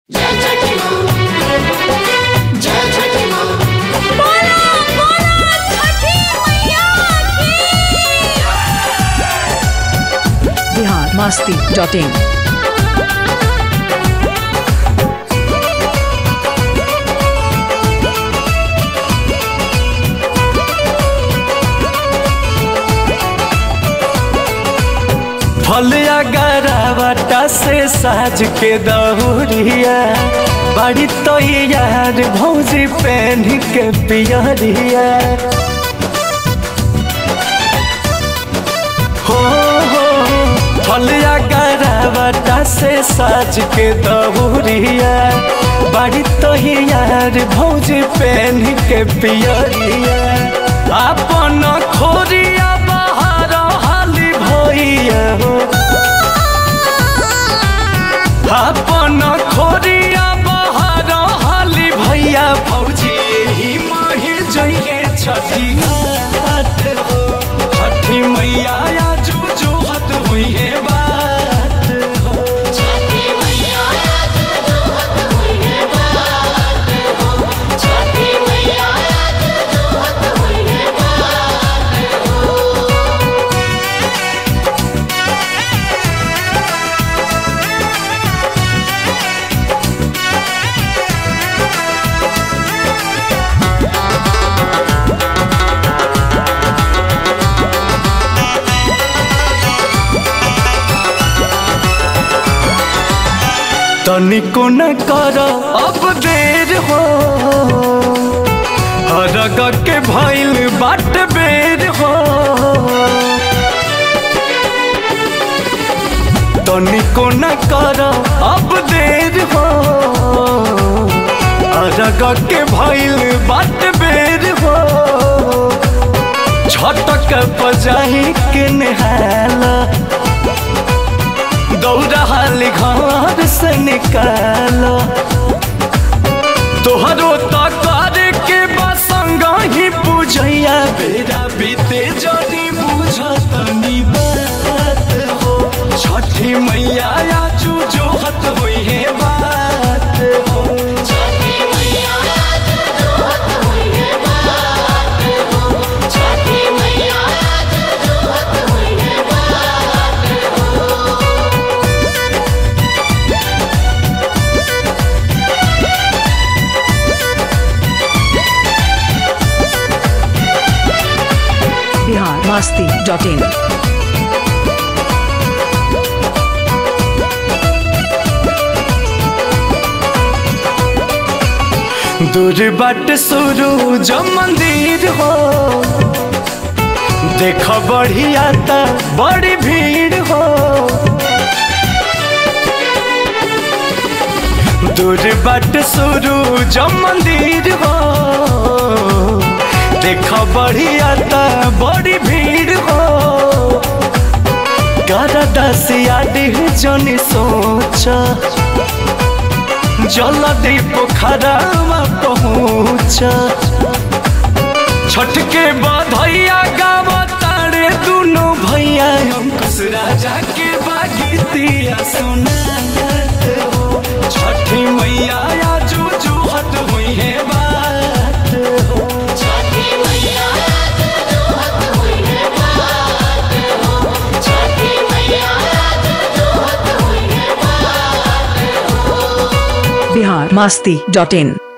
जय छठी माँ जय छठी माँ बोला बोला छठी मैया की बिहार मस्ती डॉट इन फलिया गरावटा से साज के दहुरिया बड़ी तो यार भौजी पहन के पियरिया हो हो फलिया गरावटा से साज के दहुरिया बड़ी तो यार भौजी पहन के पियरिया अपन खोरिया बाहर हाली भैया हो अपन खोरिया बाहर हाली भैया भौजी ही माही जइए छठी घाट हो छठी मैया या जो जो हत हुई है बात हो छठी मैया आज जोहत हुई है बात हो छठी मैया आज जोहत हुई है बात हो तनिको न कर अब देर हो हरग के भइल बाट बेर हो तनिको न कर अब देर हो हरग के भइल बाट बेर हो छटक बजाही के नहाला दौड़ाली घर से निकालो तोहरो तकर के बसंग ही पूजैया बेरा बीते जनी बुझतनी बात हो छठी मैया आजू जोहत होई है बात हो छठी मैया आज जोहत हुई है बात हो छठी मैया आज जोहत हुई है बात हो बिहार मस्ती डॉट इन दूर बाट शुरू जो मंदिर हो देख बढ़िया त बड़ी भीड़ हो दूर बाट शुरू जो मंदिर हो देख बढ़िया त बड़ी भीड़ हो कर दसिया डिह जनी सोचा जल्दी पोखरावा पहुँच छठ के बधैया गाव तारे दुनो भैया अंकुश राजा के बागीतिया सुनात हो छठी मैया आजू जुहत हुई है बात हो छठी मैया आज जोहत हुई है बात हो छठी मैया आज जोहत हुई है बात हो बिहार मस्ती डॉट इन